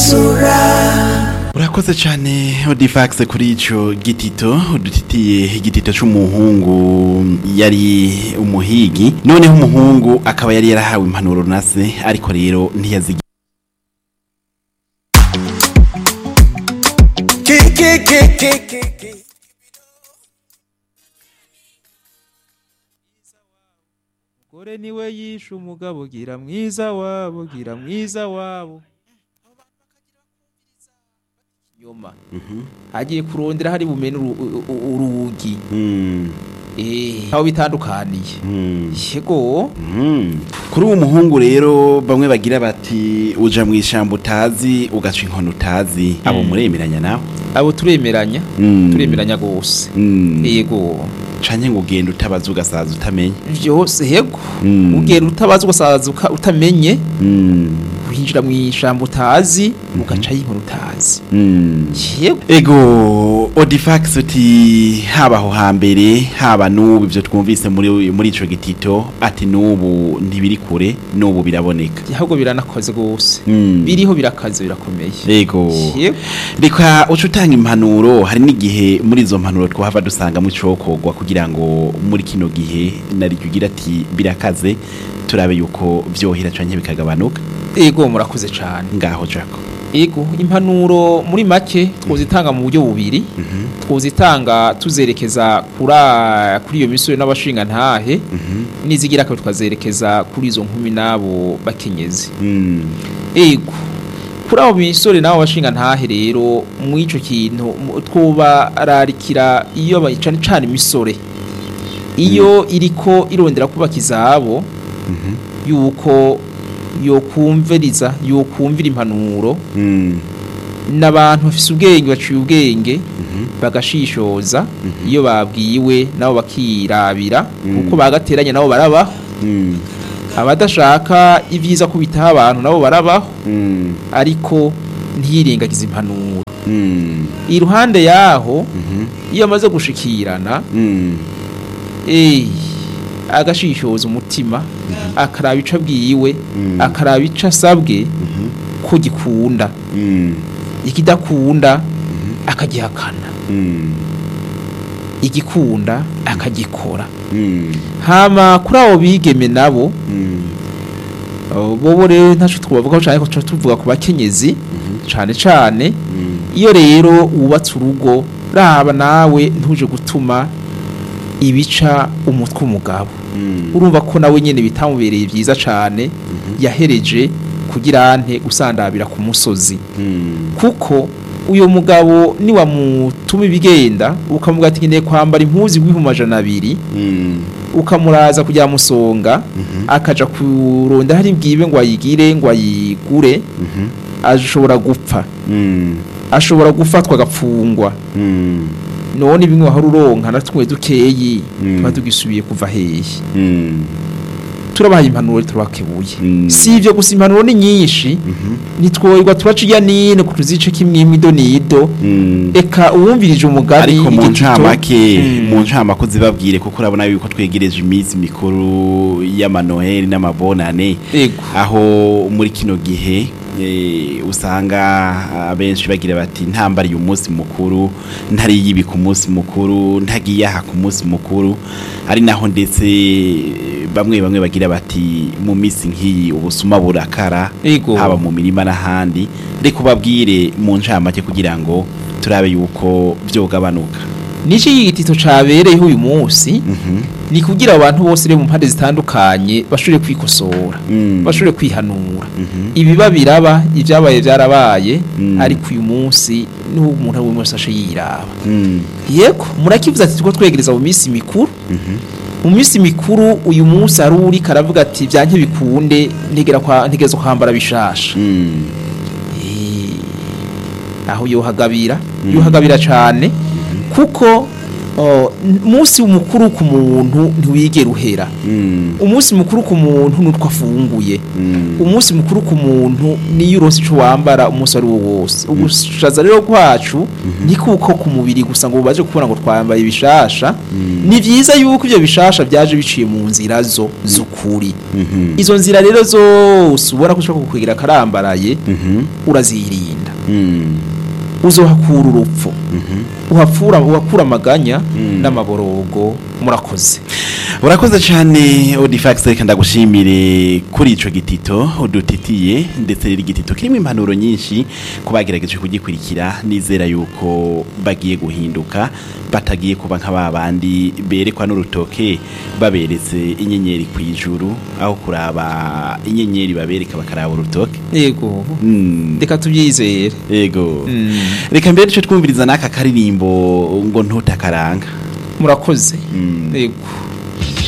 isanzura urakoze cyane odifax kuri icyo gitito udutitiye igitito cy'umuhungu yari umuhigi noneho umuhungu akaba yari yarahawe impanuro na se ariko rero ntiyazigira Gore niwe yishe umugabo gira mwiza wabo gira mwiza wabo nyuma hagiye kurondera hari bumene uru- u- u- urugi Mm, eh aho bitandukaniye mm, yego mm. kuri uwo muhungu rero bamwe bagira bati uja mu ishyamba utazi ugaca inkono utazi abo muremeranya nawe abo turemeranya Mm. turemeranya gose Mm. yego canke ngo ugenda utabaza ugasaza utamenya byose yego Mm. ugera utabaza ugasaza uka- utamenye Mm, winjira mu ishyamba utazi ugaca y'inkuru utazi mm. yego ego odifax uti haba aho hambere haba n'ubu ibyo twumvise muri muri ico gitito ati n'ubu ntibiri kure n'ubu biraboneka ahubwo biranakoze gose Mm. biriho birakaze birakomeye ego yego reka uca utanga impanuro hari n'igihe muri izo mpanuro twahava dusangamo icokogwa kugira ngo muri kino gihe naryo ugira ati birakaze turabe yuko vyohera canke bikagabanuka ego murakoze cyane ngaho jako ego impanuro muri make twozitanga mu buryo bubiri twozitanga tuzerekeza kura kuri iyo misore n'abashinga ntahe nizigira kabiri tukazerekeza kuri izo nkumi n'abo bakenyezi Mm, ego kuri abo misore n'abo bashinga ntahe rero mu ico kintu mu- twobararikira iyo bayicana cane imisore iyo iriko irondera kubaka izabo yuko yokumviriza yokumvira impanuro mm, n'abantu bafise ubwenge baciye ubwenge bagashishoza iyo babwiwe nabo bakirabira kuko bagateranya nabo barabaho mm, abadashaka ibyiza kubitaho abantu nabo barabaho mm, ariko ntiyirengagize impanuro mm, iruhande yaho iyo amaze gushikirana mm, eh agashishoza umutima akaraba ico abwiwe akaraba ico asabwe ko gikunda mm, ikidakunda akagihakana mm, igikunda akagikora mm, hama kuri abo bigeme nabo mm, abo bobo rero ntaco twavugaho cane ko tuca tuvuga ku bakenyezi cane cane iyo rero wubatse urugo raba nawe ntuje gutuma ibica umutwe umugabo mm, urumva ko nawe nyene bitamubereye vyiza cane yahereje kugira ante usandabira ku musozi mm, kuko uyo mugabo niwamutuma ibigenda ukamuga ati nkeneye kwambara impuzu igwihumbi amajana abiri mm, ukamuraza kujya musonga akaja kuronda hari bwibe ngo ayigire ngo ayigure mhm, ashobora gupfa mm, ashobora gufatwa agapfungwa mm, none bimwe wahora uronka na tumwe dukeyi Mm. tuba tugisubiye kuva hehe mm, turabahaye impanuro turabakebuye Mm. si ibyo gusa impanuro ni nyinshi ntitwoyirwa turaca ijya nino ku tuzice kimwe imido nido mm. eka uwumvirije umugani ariko mu igitito- ncamake Mm. mu ncamake uzibabwire kuko urabona yuko twegereje iminsi mikuru y'amanoheli n'amabonane Ego. aho muri kino gihe eh, usanga abenshi bagira bati ntambariye umunsi mukuru ntariye ibi ku munsi mukuru ntagiye aha ku munsi mukuru ari naho ndetse eh, bamwe bamwe bagira bati mu minsi nk'iyi ubusuma burakara Ego. haba mu mirima n'ahandi reka ubabwire mu ncamake kugira ngo turabe yuko byogabanuka Niki igitito cabereyeho uyu munsi ni kugira abantu bose rero mu mpande zitandukanye bashobore kwikosora Mm. bashobore kwihanura ibiba biraba ibyabaye byarabaye Mm. ariko uyu munsi niho umuntu ari wese ashe yiraba Mm. yego murakivuze ati tuko twegereza mu minsi mikuru mu minsi mikuru uyu munsi hari uri karavuga ati byanke bikunde ntegera kwa ntegerezo kwambara bishasha Mm. Eh, aho yohagabira yohagabira cyane kuko oh, n- umunsi mukuru ku muntu ntiwigera uhera Mm. umunsi mukuru ku muntu nutwo afunguye Mm. umunsi mukuru ku muntu niyo uronse ico wambara umunsi ari wo wose ubushaza rero kwacu ni kuko ku mubiri gusa ngo baje kubona ngo twambaye bishasha ni vyiza yuko ivyo bishasha vyaje biciye mu nzira zo z'ukuri Mhm. izo nzira rero zose ubona ko ushobora kukwegera karambaraye Mhm. urazirinda Mm. uzohakura urupfu Mhm. uhapfura uhakura amaganya Mm. n'amaborogo murakoze urakoze cyane odifax reka ndagushimire kuri ico gitito udutitiye ndetse rero igitito kirimo impanuro nyinshi ku bagerageje kugikurikira nizera yuko bagiye guhinduka batagiye kuba nka babandi berekwa n'urutoke baberetse inyenyeri ku ijuru aho kuraba inyenyeri babereka bakaraba urutoke yego Mm. reka tubyizere yego Mm. reka mbere duce twumviriza n'aka karirimbo ngo ntutakaranga murakoze Mm. yego